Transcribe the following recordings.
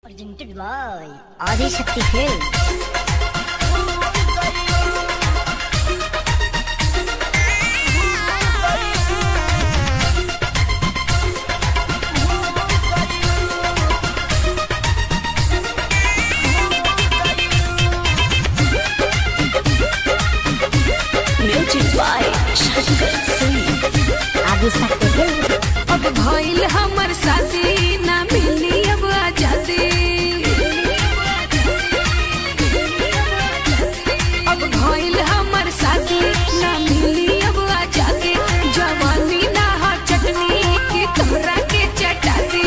Presented by Adi Shakti Films. Music by Shankar Singh Adi Shakti Films. अब भइल हमर शादी ना मिली अब आजादी अब भइल हमर शादी ना मिली अब आजादी जवानी ना हो चटनी की तोहरा के चटाती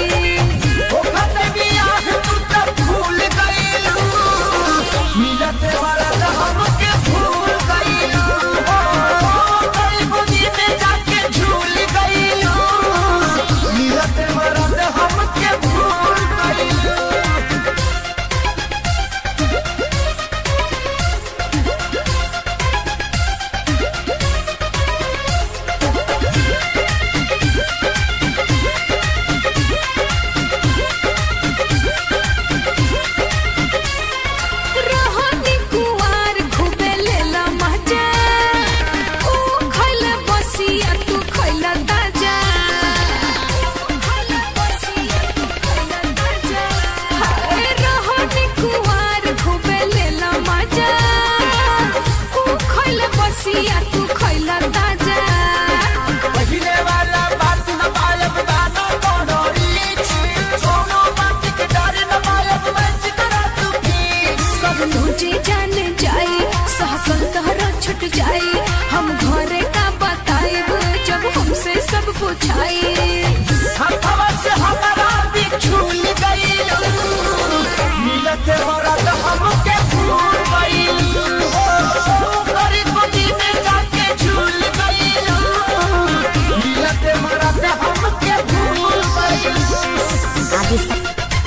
रोहनी कुवार खूबे लेला मजा ऊ खइल बसिया तू खइल ताजा हाय रोहनी कुवार खूबे लेला मजा ऊ खइल बसिया तू खइल ताजा सब तुझे जान जाए सहकल तोहरा छुट जाए हम घरे का बताएब जब हमसे सब पूछाए हमके भूल गइलू हो गरी गोदी में जाके झूल गइलू मिलते मरते हमके भूल गइलू Adi Shakti.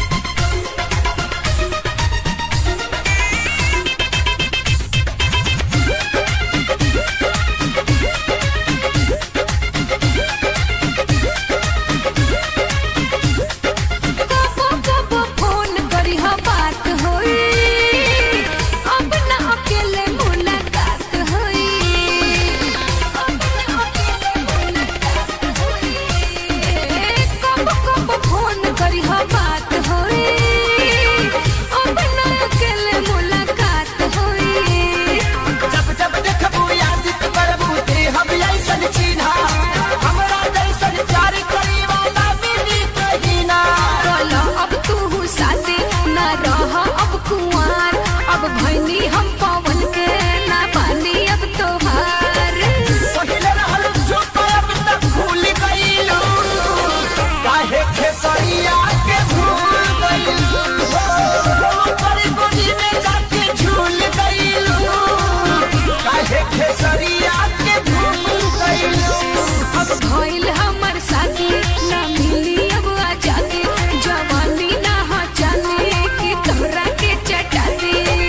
कबो कबो फोन करी हा बात होई अब ना अकेले मुलाकात होई अब ना अकेले मुलाकात होई कबो कबो फोन करी हा बात होई अब ना अकेले मुलाकात होई जब जब देखबू याद करबू ते हम ऐसन चिन्हा हमरा जैसन प्यार करी वाला मिली कहीं ना बोलो अब तू साथे ना रह अब कुंवार अब भैनी हम पवन के ना पानी अब तोहार पहिले रहल चुप अब तक भूल गइलू काहे खेसरिया के भूल गइलू करी गोदी में जाके झूल गइलू काहे खेसरिया के भूल गइलू अब भइल हमर साथी ना मिली अब आजादी जवानी ना हो जाने की तोहरा के चटाती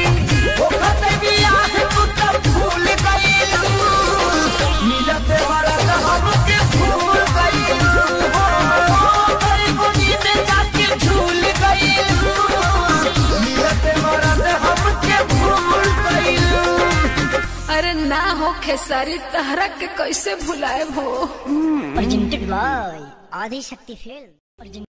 अरे ना हो खेसारी तहरा के कैसे भुलाए हो Presented by Adi Shakti Films. Presented